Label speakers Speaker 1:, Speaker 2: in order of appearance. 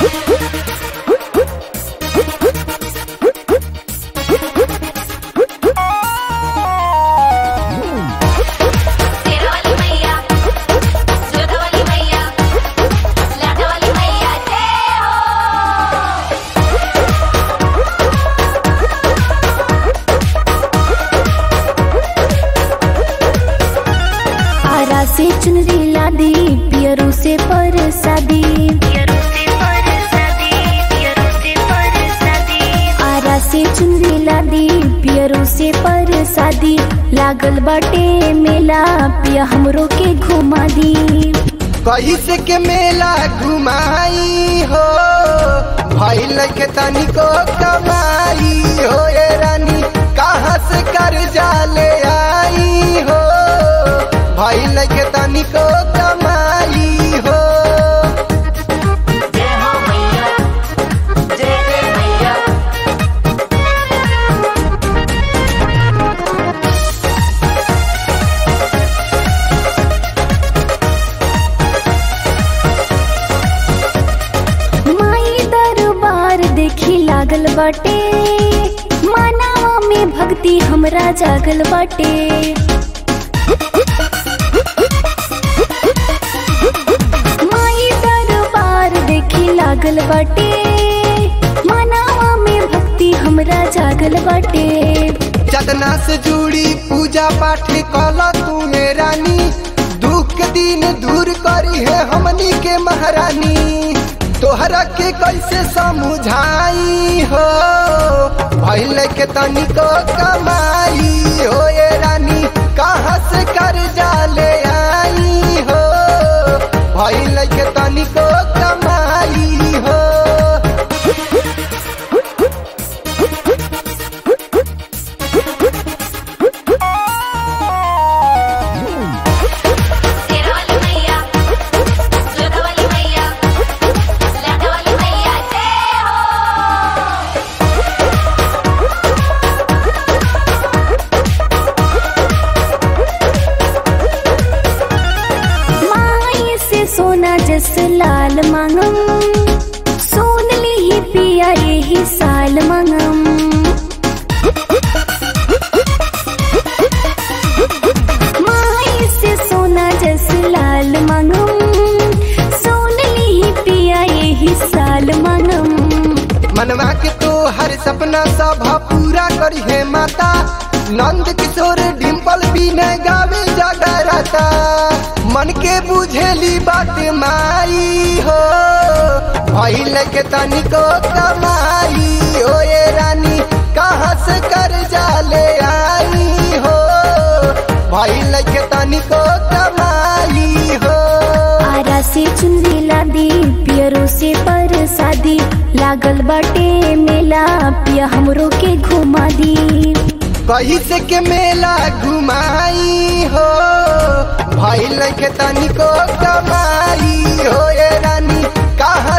Speaker 1: शेरावाली मैया जोधावाली मैया लाटावाली मैया जय हो
Speaker 2: आरा से चुनरी लादी पियरू से परसादी आरा से चुनरी लादी पियरू से परसादी लागल बाटे मेला पिया हमरो के घुमा दी
Speaker 3: कैसे के मेला घुमाई हो भइल के तनिको कमाई हो ये रानी कहाँ से कर्जा ले आई हो भइल के तनिको कमाई हो
Speaker 1: जय हो मैया जय जय मैया
Speaker 2: माई दरबार देखी लागल बाटे मानवा में भक्ति हमरा जागल बाटे माई दरबार देखी लागल बाटे मानवा में भक्ति हमरा जागल बाटे
Speaker 3: चदना से जुड़ी पूजा पाठ कल तू में रानी दुख के दिन दूर करी है हमनी के महारानी तोहरा के कैसे समझाई हो भइल के तनिको कमाई हो ये रानी कहाँ से कर्जा ले आई हो भइल के तनिको कमाई हो
Speaker 1: शेरावाली मैया जोधावाली मैया लाटावाली मैया जय हो
Speaker 2: माई से सोना जस लाल मांगम सोन ली ही पिया यही साल मांगम माई से सोना जस लाल मांगम सोन ली ही पिया यही साल मांगम
Speaker 3: मनवा के तो हर सपना सब पूरा करी है माता नंद किशोर डिम्पल भी न गावे जगराता मन के बुझेली बात माई हो भइल के तनिको कमाई हो ये रानी कहाँ से कर्जा ले आई हो भइल के तनिको कमाई हो
Speaker 2: आरा से चुनरी लादी पियरो से परसादी लागल बाटे मेला पिया हमरो के घुमा दी
Speaker 3: कैसे के मेला घुमाई हो भइल के तनिको कमाई हो ये रानी कहाँ